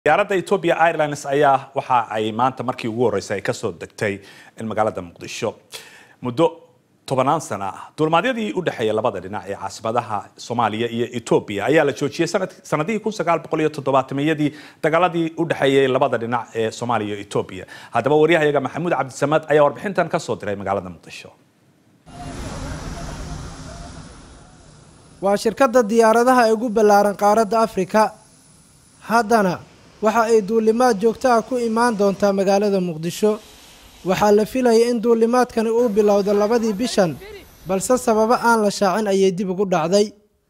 diyaaradda ethiopia airlines ayaa waxa ay maanta markii ugu horreysay ay kasoo degtay in magaalada muqdisho muddo tobanaan sana ah duulmaadyadii u dhexeeya labada dhinac ee caasimadaha soomaaliya iyo etoobiya ayaa la joojiyey sanadihii kun sagaal boqol iyo toddobaatameyadii dagaaladii u dhexeeyay labada dhinac ee soomaaliya iyo etoobiya haddaba waryahayaga maxamuud cabdisamaad ayaa warbixintan kasoo diray magaalada muqdisho waa shirkadda diyaaradaha ee ugu ballaaran qaaradda afrika haddana waxa ay duulimaad joogto ah ku imaan doontaa magaalada muqdisho waxaa la filayay in duulimaadkani uu bilowdo labadii bishan balse sababo aan la shaacin ayay dib ugu dhacday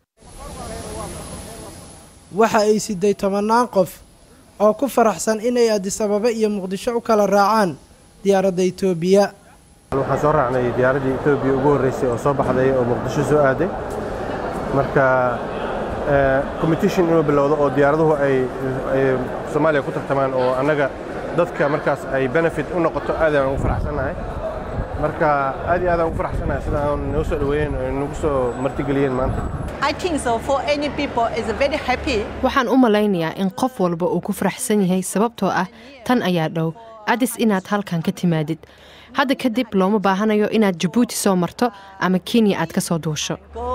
waxa ay siday tobannaan qof oo ku faraxsan inay adisababa iyo muqdisho u kala raacaan diyaaradda etoobiya waxaan soo raacnay diyaaraddii etoobiya ugu horreysay oo soo baxday oo muqdisho soo aaday marka competition inuu bilowdo oo diyaaraduhu ay soomaaliya ku tartamaan oo annaga dadka markaas ay benefit u noqoto aad aan ugu faraxsannahay marka aad iyo aad aan ugu faraxsannahay sida aan noo soo dhaweeyeen oo nagu soo martigeliyeen maanta waxaan u malaynayaa in qof walba uu ku faraxsan yahay sababtoo ah tan ayaa dhow adis inaad halkan ka timaadid hadda kadib looma baahanayo inaad jabuuti soo marto ama kenya aad ka soo duusho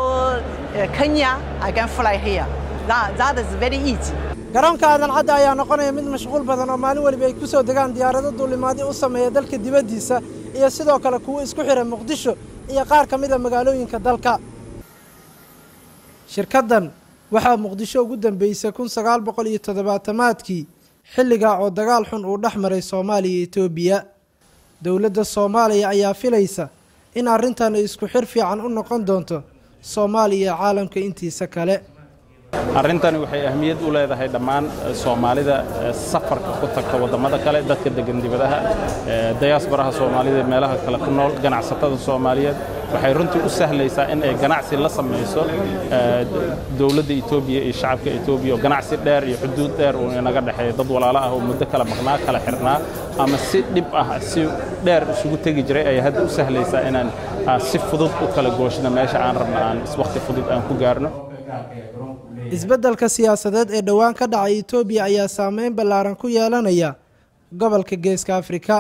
garoonka aadan cadda ayaa noqonaya mid mashquul badan oo maalin weliba ay ku soo degaan diyaarado duulimaadyo u sameeya dalka dibaddiisa iyo sidoo kale kuwo isku xidha muqdisho iyo qaar ka mida magaalooyinka dalka shirkaddan waxaa muqdisho ugu dambeysay kun sagaal boqol iyo toddobaatamaadkii xilligaa oo dagaal xun uu dhex maray soomaaliya iyo etoobiya dowladda soomaaliya ayaa filaysa in arrintan ay isku xir fiican u noqon doonto soomaaliya iyo caalamka intiisa kale arrintani waxay ahmiyad u leedahay dhammaan soomaalida safarka ku tagta waddamada kale dadka degan dibadaha dayaasbaraha soomaalida meelaha kale ku nool ganacsatada soomaaliyeed waxay runtii u sahlaysaa in ay ganacsi la samayso dowladda etoobiya iyo shacabka etoobiya oo ganacsi dheer iyo xuduud dheer uu inaga dhexeeya dad walaalo ah oo muddo kala maqnaa kala xirnaa ama si dhib ah si dheer isugu tegi jiray ayay hadda u sahlaysaa inaan si fudud u kala gooshno meesha aan rabno aan wakhti fudud aan ku gaarno isbeddelka siyaasadeed ee dhowaan ka dhacay etoobiya ayaa saameyn ballaaran ku yeelanaya gobolka geeska afrika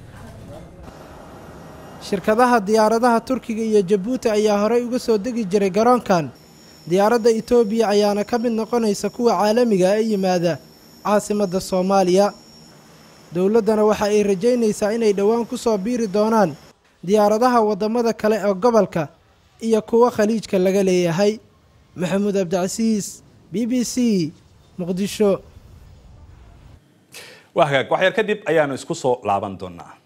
shirkadaha diyaaradaha turkiga iyo jabuuti ayaa horey uga soo degi jiray garoonkan diyaaradda etoobiya ayaana ka mid noqonaysa kuwa caalamiga ee yimaada caasimadda soomaaliya dowladdana waxa ay rajaynaysaa inay dhowaan ku soo biiri doonaan diyaaradaha waddamada kale ee gobolka iyo kuwa khaliijka laga leeyahay maxamuud cabdicasiis b b c muqdisho waa hagaag waxyar kadib ayaanu isku soo laaban doonaa